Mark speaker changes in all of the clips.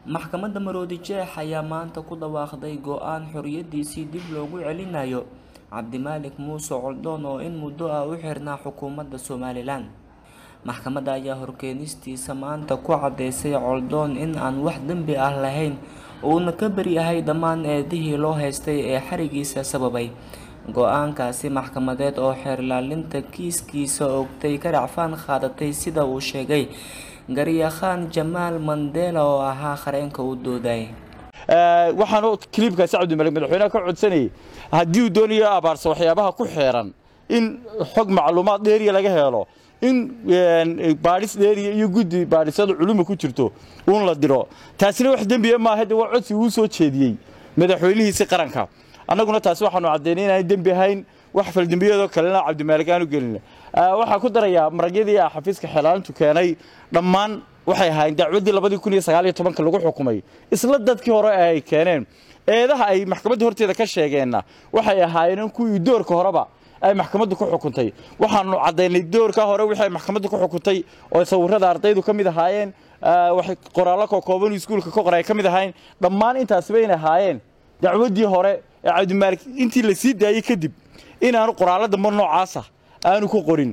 Speaker 1: maxkamadda maroodi jeex ayaa maanta ku dhawaaqday go-aan xoriyadiisii dib loogu celinayo cabdimaalik muuse coldoon oo in muddo ah u xirnaa xukuumadda somalilan maxkamadda ayaa horkeenistiisa maanta ku cadeysay coldoon in aan wax dembi ah lahayn uuna ka beri ahay dhammaan eedihii loo haystay ee xarigiisa sababay go-aankaasi maxkamadeed oo xeerlaalinta kiiskiisa ogtay ka dhacfaan qaadatay sida uu sheegay garyakhaan jamaal mandela oo ahaa qareenka u dooday
Speaker 2: waxaan kiliibkaasi cabdimalik madaxweynaha ka codsanayay haddii uu doonayo abaarsa waxyaabaha ku xeeran in xog macluumaad dheeriya laga helo in baadhis dheeriya iyo guddi baadhisada culuma ku jirto uun la diro taasina wax dembiya maaha de waa codsi uu soo jeediyey madaxweynihiisi qaranka annaguna taasi waxaanu caddaynay inaan dembi ahayn wax faldembiyadoo kalena cabdimaalik aanu gelin waxaa ku darayaa maragyadii ah xafiiska xeelaalintu keenay dhammaan waxay ahaayeen dacwaddii labadii kun iyo sagaal iyo tobanka lagu xukumay isla dadkii hore ee ay keeneen eedaha ay maxkamadda horteeda ka sheegeenna waxay ahaayeen kuwii doorka horeba ay maxkamaddu ku xukuntay waxaanu caddaynay doorka hore wixii ay maxkamaddu ku xukuntay oo sawirrada ardaydu ka mid ahaayeen waxay qoraallo kookooban iskuulka ka qoray ka mid ahaayeen dhammaan intaasiba inay ahaayeen dacwaddii hore ee cabdimaalik intii la sii daayey kadib inaanu qoraallo dambe noocaasa aanu ku qorin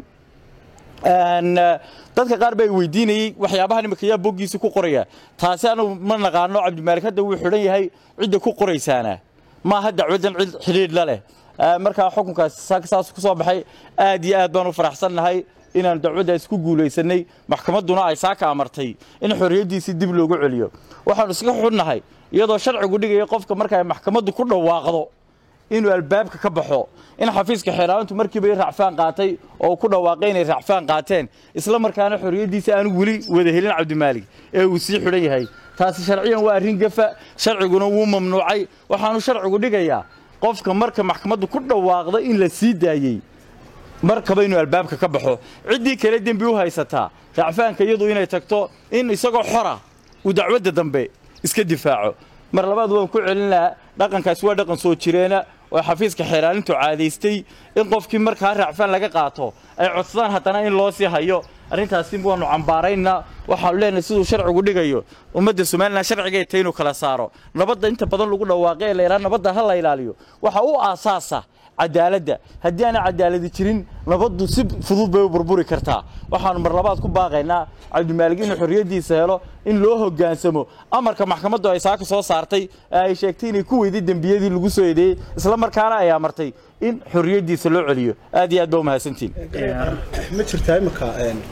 Speaker 2: dadka qaar baa weydiinayey waxyaabaha imika yaa boggiisa ku qoraya taasi anu ma naqaano cabdimaalik hadda wuu xidhan yahay cidda ku qoraysaana maaha dacwaddan cid xidhiidh la leh markaa xukunkaas saas ku soo baxay aad iyo aad baan u faraxsannahay inaan dacwaddaas ku guulaysanay maxkamadduna ay saaka amartay in xorriyaddiisii dib loogu celiyo waxaanu iska xunnahay iyadoo sharcigu dhigaya qofka markay maxkamaddu ku dhawaaqdo inuu albaabka ka baxo in xafiiska xeeraalintu markiiba racfaan qaatay oo ku dhawaaqay inay racfaan qaateen isla markaana xorriyaddiisa aanu weli wada helin cabdimaalik ee uu sii xidhan yahay taasi sharciyan waa arrin gafa sharciguna wuu mamnuucay waxaanu sharcigu dhigayaa qofka marka maxkamaddu ku dhawaaqda in la sii daayey markaba inuu albaabka ka baxo ciddii kale dembi u haysataa racfaanka iyadu inay tagto in isagoo xora uu dacwadda dambe iska difaaco mar labaad waan ku celin lahaa dhaqankaasi waa dhaqan soo jireena oo xafiiska xeeraalintu caadaystay in qofkii markaa racfaan laga qaato ay codsadaan haddana in loo sii hayo arrintaasi waanu cambaaraynaa waxaanu leenahay siduu sharcigu dhigayo ummadda somalilan sharcigay tay inuu kala saaro nabadda inta badan lagu dhawaaqay ee la yidhaha nabadda ha la ilaaliyo waxa u aasaasa cadaaladda haddii aana cadaaladi jirin nabaddu si fudud bay u burburi kartaa waxaanu mar labaad ku baaqaynaa cabdimaalig inuu xorriyaddiisa helo in loo hoggaansamo amarka maxkamaddu ay saaka soo saartay ee ay sheegtay inay ku weyday dembiyadii lagu soo eedeeyey isla markaana ay amartay in xorriyaddiisa loo celiyo aad iyo aad baa u mahadsantihin
Speaker 3: ma jirtaa imika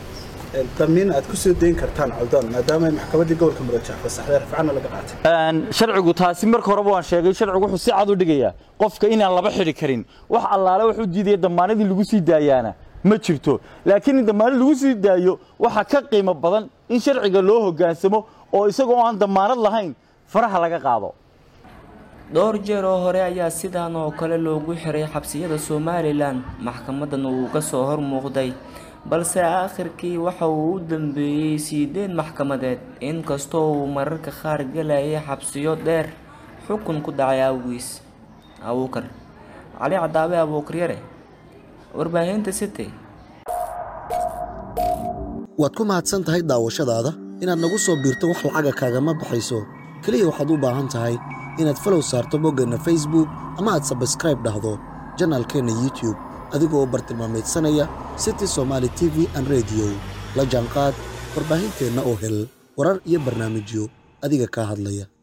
Speaker 3: damiin aad ku soo dayn kartaan coldoon maadaama ay maxkamaddii gobolka mudajah fasaxday rafcana laga qaatay
Speaker 2: sharcigu taasi marka horeba waan sheegay sharcigu wuxuu si cad u dhigayaa qofka inaan laba xidhi karin wax allaale wuxuu diidaya damaanadii lagu sii daayaana ma jirto laakiin in damaanad lagu sii daayo waxaa ka qiimo badan in sharciga loo hoggaansamo oo isagoo aan damaanad lahayn faraha laga qaado
Speaker 1: dhowr jeer oo hore ayaa sidan oo kale loogu xiray xabsiyada somalilan maxkamadan uu ka soo hor muuqday balse aakhirkii waxa uu u dambeeyey siideen maxkamadeed inkastoo uu mararka qaar galayay xabsiyo dheer xukun ku dhacay awgiis abuukar cali cadaabe abuukaryare warbaahinta city
Speaker 4: waad ku mahadsan tahay daawashadaada inaad nagu soo biirto wax lacaga kaagama baxayso keliya waxaad u baahan tahay inaad falow saarto boggeenna facebook ama aad sabskraib dhahdo janaalkeenna youtube adigoo bartilmaameedsanaya city somaali t v an rediyo la jaanqaad warbaahinteenna oo hel warar iyo barnaamijyo adiga kaa hadlaya